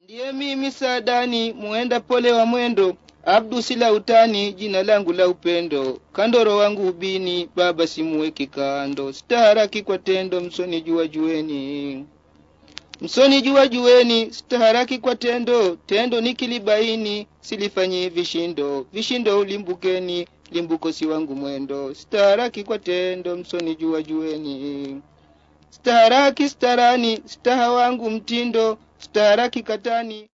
Ndiye mimi Saadani muenda pole wa mwendo, Abdu sila utani, jina langu la upendo, kandoro wangu ubini, baba simuweki kando, staharaki kwa tendo, msoni jua jueni msoni jua jueni, staharaki kwa tendo, tendo nikilibaini, silifanyi vishindo, vishindo ulimbukeni, limbuko si wangu mwendo, staharaki kwa tendo, msoni jua jueni staharaki starani, staha wangu mtindo, staharaki katani